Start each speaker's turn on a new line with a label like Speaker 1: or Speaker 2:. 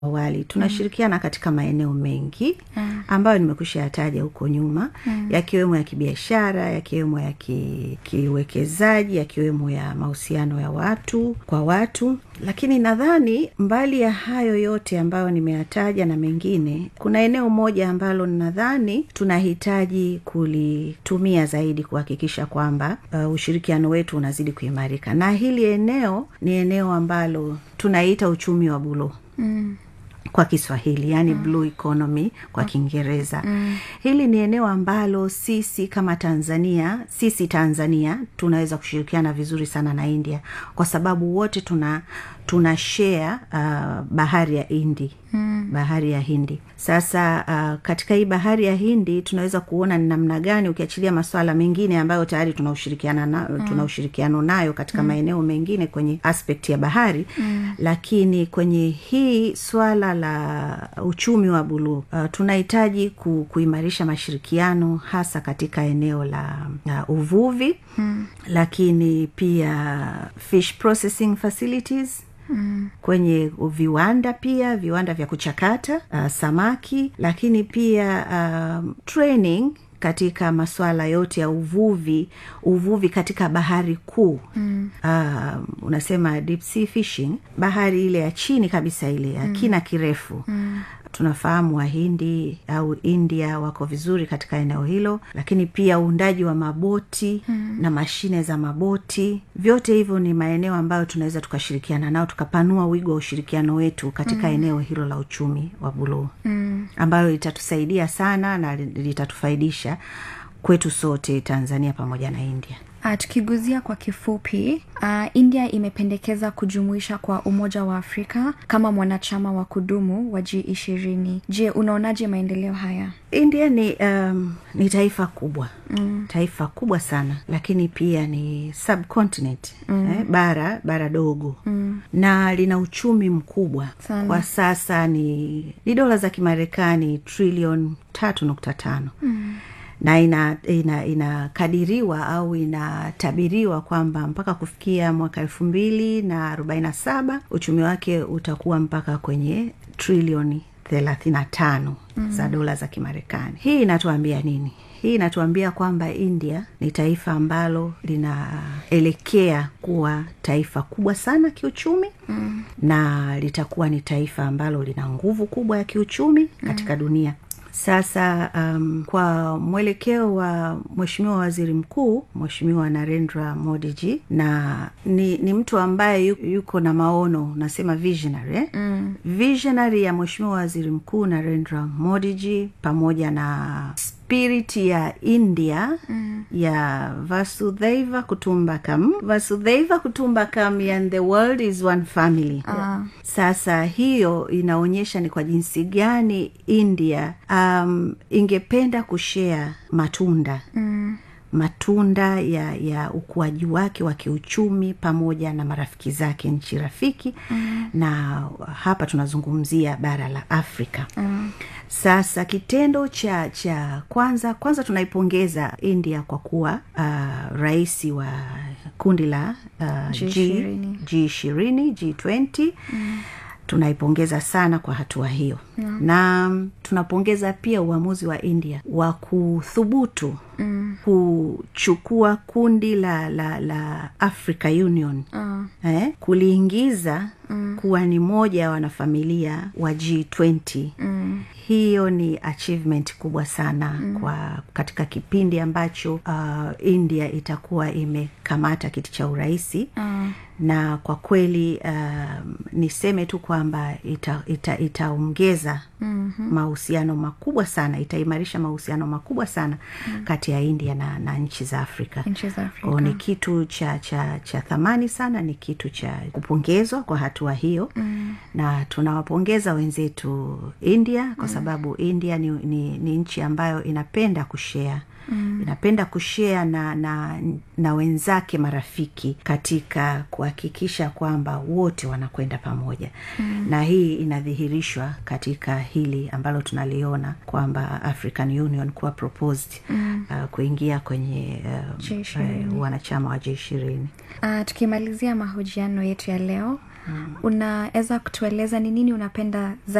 Speaker 1: awali tunashirikiana mm. katika maeneo mengi mm. ambayo nimekusha yataja huko nyuma mm. yakiwemo ya kibiashara yakiwemo ya ki, kiuwekezaji yakiwemo ya mahusiano ya watu kwa watu lakini nadhani mbali ya hayo yote ambayo nimeyataja na mengine kuna eneo moja ambalo nadhani tunahitaji kulitumia zaidi kuhakikisha kwamba uh, ushirikiano wetu unazidi kuimarika na hili eneo ni eneo ambalo tunaita uchumi wa bulo mm kwa kiswahili yani mm. blue economy kwa kiingereza mm. hili ni eneo ambalo sisi kama tanzania sisi tanzania tunaweza kushirikiana vizuri sana na india kwa sababu wote tuna tuna share uh, bahari ya hindi mm. bahari ya hindi sasa uh, katika hii bahari ya hindi tunaweza kuona ni namna gani ukiachilia maswala mengine ambayo tayari tuna ushirikiana na, mm. tuna ushirikiano nayo katika mm. maeneo mengine kwenye aspect ya bahari mm. lakini kwenye hii swala la uchumi wa buluu uh, tunahitaji ku, kuimarisha mashirikiano hasa katika eneo la uh, uvuvi mm. lakini pia fish processing facilities Mm. kwenye viwanda pia viwanda vya kuchakata uh, samaki lakini pia um, training katika masuala yote ya uvuvi uvuvi katika bahari kuu mm. uh, unasema deep sea fishing bahari ile ya chini kabisa ile ya mm. kina kirefu mm tunafahamu wahindi au india wako vizuri katika eneo hilo lakini pia uundaji wa maboti mm. na mashine za maboti vyote hivyo ni maeneo ambayo tunaweza tukashirikiana nao tukapanua wigo wa ushirikiano wetu katika mm. eneo hilo la uchumi wa buluu mm. ambayo litatusaidia sana na litatufaidisha kwetu sote tanzania pamoja na india
Speaker 2: Uh, tukiguzia kwa kifupi uh, india imependekeza kujumuisha kwa umoja wa afrika kama mwanachama wa kudumu wa g ishirini je unaonaje maendeleo haya
Speaker 1: india ni um, ni taifa kubwa mm. taifa kubwa sana lakini pia ni subcontinent mm. eh, bara bara dogo mm. na lina uchumi mkubwa sana. kwa sasa ni ni dola za kimarekani trilion tatu nukta tano mm na inakadiriwa ina, ina, ina au inatabiriwa kwamba mpaka kufikia mwaka elfu mbili na arobaini na saba uchumi wake utakuwa mpaka kwenye trilioni thelathini na tano mm. za dola za kimarekani hii inatuambia nini hii inatuambia kwamba india ni taifa ambalo linaelekea kuwa taifa kubwa sana kiuchumi mm. na litakuwa ni taifa ambalo lina nguvu kubwa ya kiuchumi katika mm. dunia sasa um, kwa mwelekeo wa mweshimiwa waziri mkuu mweshimiwa narendra modiji na ni, ni mtu ambaye yuko na maono nasema visionary eh? mm. visionary ya mweshimiwa waziri mkuu narendra modiji pamoja na spirit ya india mm. ya vasudhaiva kutumbakam vasudhaiva kutumbakam and the world is one family uh. sasa hiyo inaonyesha ni kwa jinsi gani india um, ingependa kushea matunda mm matunda ya ya ukuaji wake wa kiuchumi pamoja na marafiki zake nchi rafiki mm. na hapa tunazungumzia bara la afrika mm. sasa kitendo cha cha kwanza kwanza tunaipongeza india kwa kuwa uh, rais wa kundi la uh, g ishirini g twenty mm tunaipongeza sana kwa hatua hiyo yeah. na tunapongeza pia uamuzi wa india wa kuthubutu mm. kuchukua kundi la la la africa union uh. eh, kuliingiza mm. kuwa ni moja ya wanafamilia wa g20 mm hiyo ni achievement kubwa sana mm. kwa katika kipindi ambacho uh, india itakuwa imekamata kiti cha urahisi mm. na kwa kweli uh, niseme tu kwamba itaongeza ita, ita mm-hmm. mahusiano makubwa sana itaimarisha mahusiano makubwa sana mm. kati ya india na, na nchi za afrika,
Speaker 2: Ko,
Speaker 1: ni kitu cha cha cha thamani sana ni kitu cha kupongezwa kwa hatua hiyo mm. na tunawapongeza wenzetu india kwa sababu india ni, ni, ni nchi ambayo inapenda kushea Mm. inapenda kushea na, na na wenzake marafiki katika kuhakikisha kwamba wote wanakwenda pamoja mm. na hii inadhihirishwa katika hili ambalo tunaliona kwamba african union kuwa proposed mm. uh, kuingia kwenye uh, uh, wanachama wa j ishirini
Speaker 2: uh, tukimalizia mahojiano yetu ya leo unaweza kutueleza ni nini unapenda